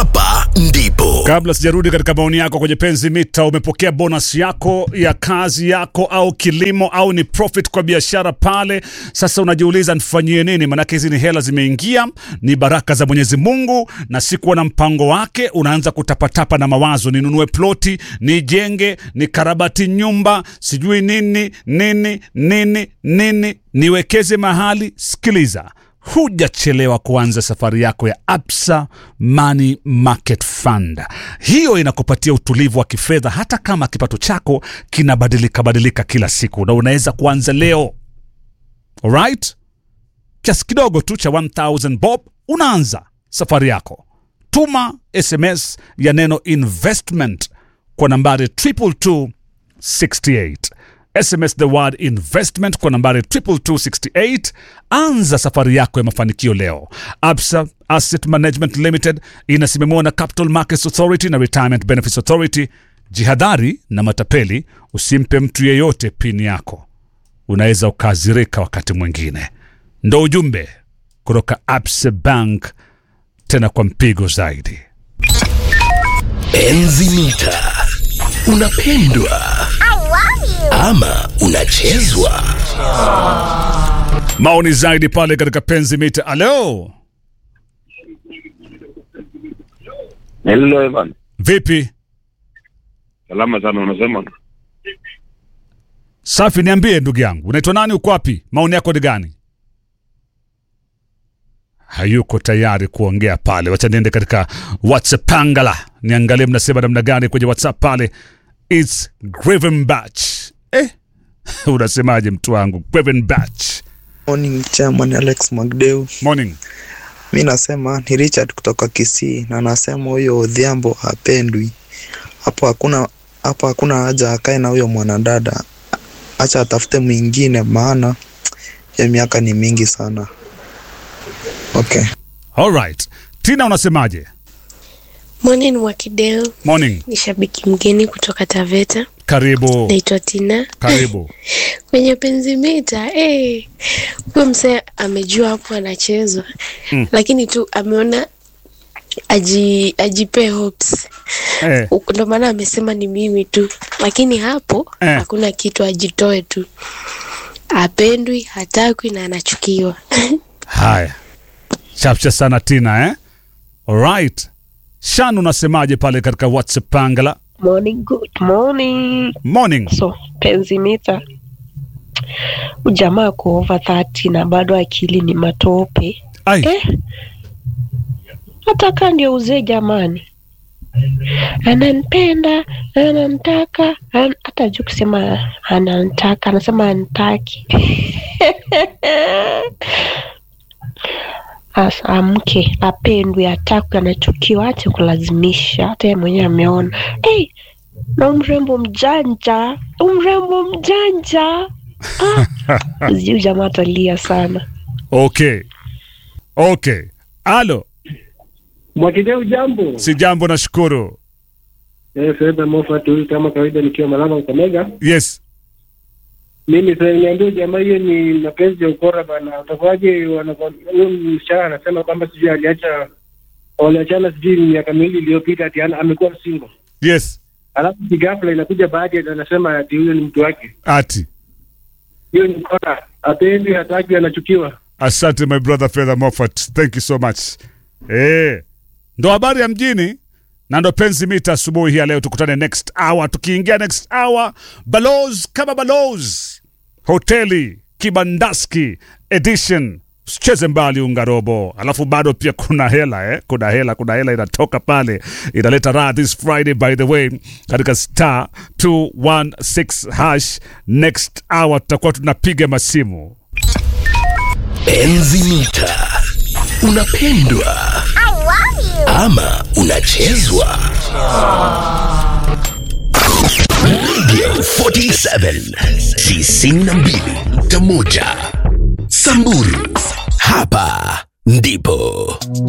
hapa ndipo Kabla sijarudi katika maoni yako kwenye penzi mita, umepokea bonus yako ya kazi yako au kilimo au ni profit kwa biashara pale. Sasa unajiuliza nifanyie nini? Maanake hizi ni hela zimeingia, ni baraka za Mwenyezi Mungu, na sikuwa na mpango wake. Unaanza kutapatapa na mawazo, ninunue ploti, nijenge, nikarabati nyumba, sijui nini nini nini nini, niwekeze mahali. Sikiliza, hujachelewa kuanza safari yako ya Absa Money Market Fund. Hiyo inakupatia utulivu wa kifedha hata kama kipato chako kinabadilika badilika kila siku, na unaweza kuanza leo. Alright, kiasi kidogo tu cha 1000 bob, unaanza safari yako. Tuma SMS ya neno investment kwa nambari 22268 SMS the word investment kwa nambari 22268. Anza safari yako ya mafanikio leo. Absa Asset Management Limited inasimamiwa na Capital Markets Authority na Retirement Benefits Authority. Jihadhari na matapeli, usimpe mtu yeyote pini yako, unaweza ukazirika wakati mwingine. Ndo ujumbe kutoka Absa Bank, tena kwa mpigo zaidi. enzi mita unapendwa ama unachezwa Maoni zaidi pale katika penzi mita. Alo, Hello Evan. vipi? Salama sana unasema? Safi, niambie ndugu yangu, unaitwa nani? Uko wapi? Maoni yako ni gani? Hayuko tayari kuongea pale. Wacha niende katika WhatsApp pangala, niangalie mnasema namna gani kwenye WhatsApp pale. It's Graven Batch. Eh, unasemaje mtu wangu? Graven Batch. Morning chairman Alex Magdeu. Morning. Mi nasema ni Richard kutoka Kisii na nasema huyo Odhiambo hapendwi. Hapo hakuna hapo hakuna haja akae na huyo mwanadada. Acha atafute mwingine maana ya miaka ni mingi sana. Okay. All right. Tina unasemaje? Morning Wakideo, Morning. ni shabiki mgeni kutoka Taveta. Karibu. Naitwa Tina. Karibu. Kwenye penzi mita eh, huyo msee amejua hapo anachezwa Mm. lakini tu ameona aji ajipe hopes Eh, Uku- ndo maana amesema ni mimi tu, lakini hapo Eh. hakuna kitu, ajitoe tu, apendwi, hatakwi na anachukiwa. haya. Chapcha sana Tina eh? All right. Shan unasemaje pale katika WhatsApp pangala? Morning, good morning. Morning. So, penzi mita ujamaa ako over 30 na bado akili ni matope Ai. eh? Hata kaa ndio uzee jamani, ananipenda anantaka, an- hata juu kusema anantaka, anasema antaki Asa amke apendwe, atakwe, anachukiwa, ache kulazimisha. Hata yeye mwenyewe ameona hey, na umrembo mjanja, umrembo mjanja ah, sijui jamaa atalia sana. Okay. Okay. Alo, Mwakideu jambo. si jambo nashukuru. Eh, Fedha Moffat huyu kama kawaida nikiwa Malama Kakamega. Yes. Mimi sasa niambia jamaa hiyo ni mapenzi ya ukora bana. Utakuwaje wanakuwa- huyo msichana anasema kwamba sijui aliacha waliachana sijui miaka miwili iliyopita ati ana- amekuwa single. Yes. Alafu ghafla inakuja baadhi ati anasema ati huyo ni mtu wake. Ati. Hiyo ni ukora. Apendi, hataki, anachukiwa. Asante my brother Fedha Moffat. Thank you so much. Eh. Ndo habari ya mjini na ndo penzi mita asubuhi hii ya leo. Tukutane next hour. Tukiingia next hour, balozi kama balozi, hoteli kibandaski edition. Usicheze mbali ungarobo. Alafu bado pia kuna hela eh? Kuna hela, kuna hela inatoka pale, inaleta raha this Friday by the way, katika star 216 hash. Next hour tutakuwa tunapiga masimu enzi mita unapendwa ama unachezwa Radio 47 92.1 Samburu hapa ndipo